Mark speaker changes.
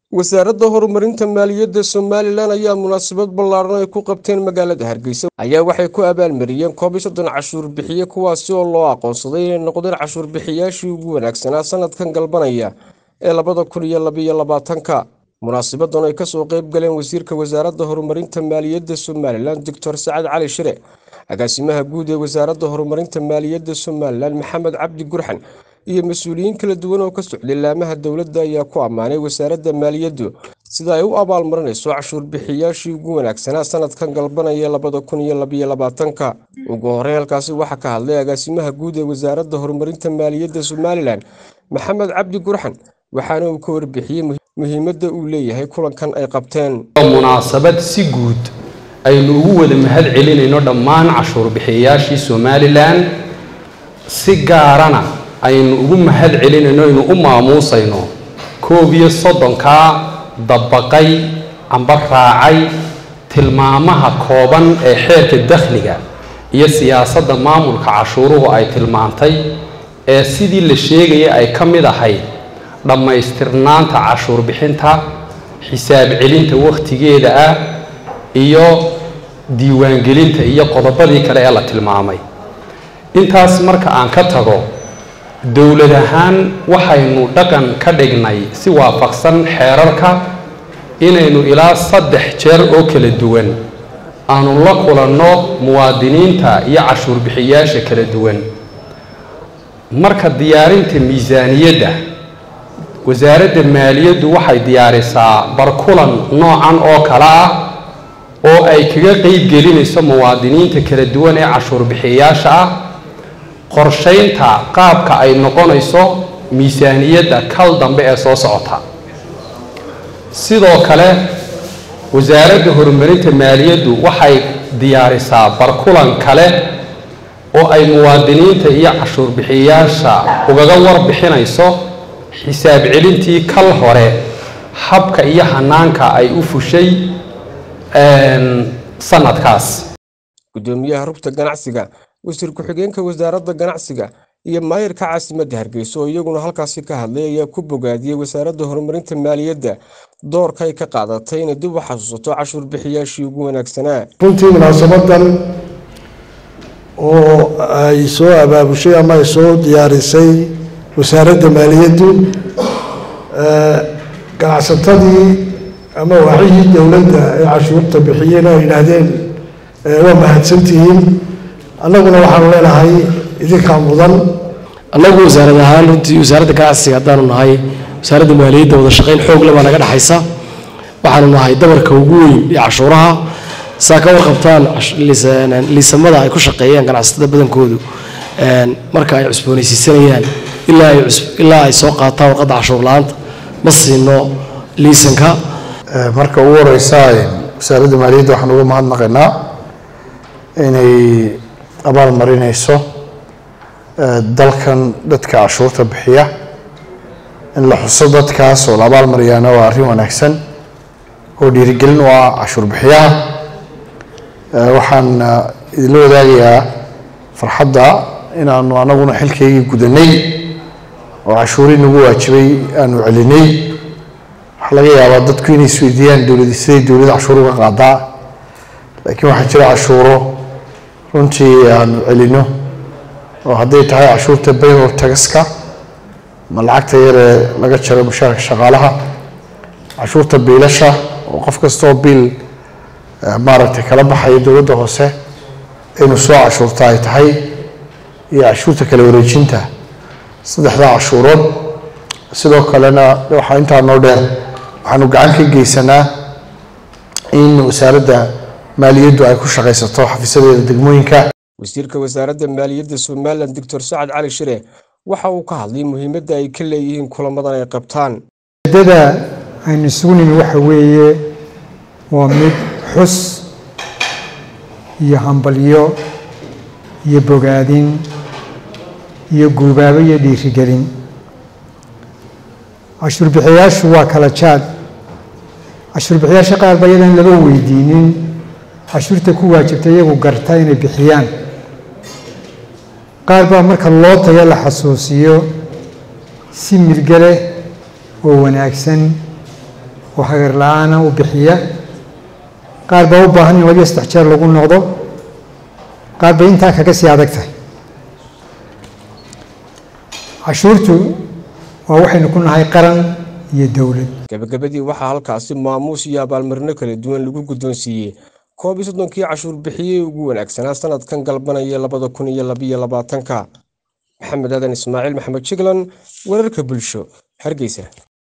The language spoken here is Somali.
Speaker 1: wasaaradda horumarinta maaliyadda somalilan ayaa munaasabad ballaaran ay ku qabteen magaalada hargeysa ayaa waxay ku abaalmariyeen koob iyo soddon cashuur bixiye kuwaasi oo loo aqoonsaday inay noqdeen cashuur bixiyaashii ugu wanaagsanaa sanadkan galbanaya ee labada kun iyo labiyo labaatanka munaasabadan ay kasoo qayb galeen wasiirka wasaaradda horumarinta maaliyadda somalilan doctor sacad cali shire agaasimaha guud ee wasaaradda horumarinta maaliyadda somalilan maxamed cabdi gurxan iyo mas-uuliyiin kala duwan oo ka socday laamaha dowladda ayaa ku ammaanay wasaaradda maaliyaddu sida ay u abaalmarinayso cashuur bixiyaashii ugu wanaagsanaa sanadkan galbanaya labada kun iyo labiyo labaatanka ugu horey halkaasi waxaa ka hadlay agaasimaha guud ee wasaaradda horumarinta maaliyadda somalilan maxamed cabdi gurxan waxaana uu ka warbixiyey muhiimadda uu leeyahay kulankan ay qabteen
Speaker 2: munaasabad si guud aynu ugu wada mahad celinayno dhammaan cashuur bixiyayaashii somalilan si gaarana aynu ugu mahad celinayno aynu u maamuusayno koob iyo soddonkaa dabaqay amba raacay tilmaamaha kooban ee xeerka dakhliga iyo siyaasadda maamulka cashuuruhu ay tilmaantay ee sidii la sheegaya ay ka mid ahayd dhammaystirnaanta cashuur bixinta xisaab celinta wakhtigeeda ah iyo diiwaangelinta iyo qodobadii kale ee la tilmaamay intaas marka aan ka tago dowlad ahaan waxaynu dhaqan ka dhignay si waafaqsan xeerarka inaynu ilaa saddex jeer oo kala duwan aanu la kulanno muwaadiniinta iyo cashuur bixiyaasha kala duwan marka diyaarinta miisaaniyadda wasaaradda maaliyaddu waxay diyaarisaa barkulan noocan oo kale ah oo ay kaga qeyb gelinayso muwaadiniinta kala duwan ee cashuur bixiyayaasha ah qorshaynta qaabka ay noqonayso miisaaniyadda kal dambe ee soo socota sidoo kale wasaaradda horumarinta maaliyaddu waxay diyaarisaa barkulan kale oo ay muwaadiniinta iyo cashuur bixiyayaasha ugaga warbixinayso xisaab celintii kal hore habka iyo hanaanka ay u fushay sanadkaas
Speaker 1: gudoomiyaha rugta ganacsiga wasiir ku-xigeenka wasaaradda ganacsiga iyo maayirka caasimadda hargeysa oo iyaguna halkaasi ka hadlay ayaa ku bogaadiyey wasaaradda horumarinta maaliyadda doorka ay ka qaadatay inay dib u xasuusato cashuur bixiyaashii ugu wanaagsanaa
Speaker 3: runtii munaasabadan oo ay soo abaabushay ama ay soo diyaarisay wasaaradda maaliyaddu ganacsatadii ama waxyihii dowladda ee cashuurta bixiyeen oo yidhaahdeen waa mahadsantihiin annaguna waxaanu leenahay idinkaa mudan
Speaker 4: annagu wasaarad ahaan runtii wasaaradda ganacsiga haddaanu nahay wasaaradda maaliyadda wada shaqayn xoog le baa naga dhexaysa waxaanu nahay dabarka ugu weyn iyo cashuuraha saa ka warqabtaan liisamada ay ku shaqeeyaan ganacsatada badankoodu marka ay cusboonaysiisanayaan ilaa ay soo qaataan warqadda cashuur la-aanta ma siino liisanka
Speaker 3: marka ugu horeysa wasaaradda maaliyadda waxaan uga mahadnaqaynaa inay abaal marinayso dalkan dadka cashuurta bixiya in la xuso dadkaas oo la abaal mariyaana waa arrin wanaagsan oo dhiirigelin u ah cashuur bixiyaha waxaan idinla wadaagayaa farxadda inaanu anaguna xilkaygii gudanay oo cashuurii nagu waajibay aanu celinay waxaa laga yaabaa dadku inay isweydiiyaan dowlad siday dowladda cashuur uga qaadaa laakiin waxaa jira cashuuro runtii aanu celino oo hadday tahay cashuurta bayror tagaska ma lacagta yaree laga jaro mushaarka shaqaalaha cashuurta biilasha oo qof kastaoo biil maaragtay kala baxaya dowladda hoose inuu soo cashuurta ay tahay iyo cashuurta kala wareejinta saddexdaa cashuurood sidoo kalena waxaa intaa noo dheer waxaanu gacan ka geysanaa in wasaaradda maaliyaddu ay ku shaqaysato xafiisadeeda degmooyinka
Speaker 1: wasiirka wasaaradda maaliyadda somalilan doctor sacad cali shire waxa uu ka hadlay muhiimadda ay ka leeyihiin kulamadan ay qabtaan
Speaker 5: ujeedada aynu isugu nimi waxa weeye waa mid xus iyo hambalyo iyo bogaadin iyo guubaabo iyo dhiirigelin cashuur bixiyaashu waa kala jaad cashuur bixiyaasha qaar ba iyadan laba weydiinin cashuurta ku waajibta iyagu garta inay bixiyaan qaar baa marka loo tago la xasuusiyo si mirgale oo wanaagsan oo hagar la-aana u bixiya qaar baa u baahan in labiyo saddex jeer lagu noqdo qaar bay intaa kaga sii adag tahay cashuurtu waa waxaynu ku nahay qaran iyo dowlad
Speaker 1: gabagabadii waxaa halkaasi maamuus iyo abaalmarino kala duwan lagu guddoonsiiyey koob iyo soddonkii cashuur bixiyey ugu wanaagsanaa sanadkan galbanaya labada kun iyo labiyo labaatanka maxamed aadan ismaaciil maxamed jiglan wararka bulsho hargeysa